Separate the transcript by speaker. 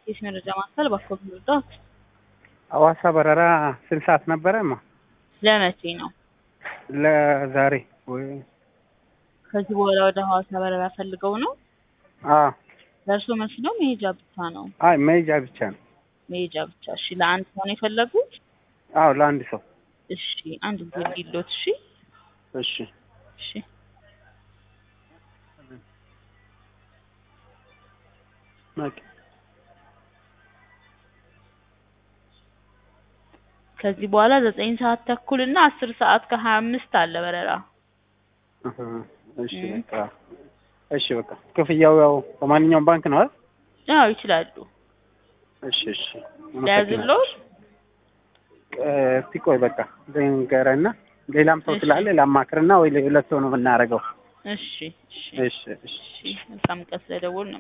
Speaker 1: የስ መረጃ ማዕከል ባኮብ ምርዳት
Speaker 2: ሐዋሳ በረራ ስንት ሰዓት ነበረማ?
Speaker 1: ለመቼ ነው?
Speaker 2: ለዛሬ ወይ
Speaker 1: ከዚህ በኋላ ወደ ሐዋሳ በረራ ፈልገው ነው?
Speaker 2: አ
Speaker 1: ለእርሶ መልስ ነው መሄጃ ብቻ ነው?
Speaker 2: አይ መሄጃ ብቻ ነው።
Speaker 1: መሄጃ ብቻ። እሺ ለአንድ ሰው ነው የፈለጉት?
Speaker 2: አዎ ለአንድ ሰው።
Speaker 1: እሺ አንድ ጊዜ ሊሎት። እሺ
Speaker 2: እሺ
Speaker 1: እሺ
Speaker 2: ኦኬ።
Speaker 1: ከዚህ በኋላ ዘጠኝ ሰዓት ተኩል እና አስር ሰዓት ከሀያ አምስት አለ በረራ።
Speaker 2: እህ፣ እሺ
Speaker 1: እም።
Speaker 2: በቃ እሺ በቃ ክፍያው ያው በማንኛውም ባንክ ነው አይደል?
Speaker 1: አዎ ይችላሉ።
Speaker 2: እሺ እሺ።
Speaker 1: ለያዝሎት?
Speaker 2: እ፣ እስቲ ቆይ በቃ ልንገርህና ሌላም ሰው
Speaker 1: እሺ።
Speaker 2: ስላለ ላማክርና ወይ ለሁለት ሰው ነው የምናደርገው።
Speaker 1: እሺ እሺ
Speaker 2: እሺ እሺ
Speaker 1: እሺ መልካም ቀን ስለደወሉ ነው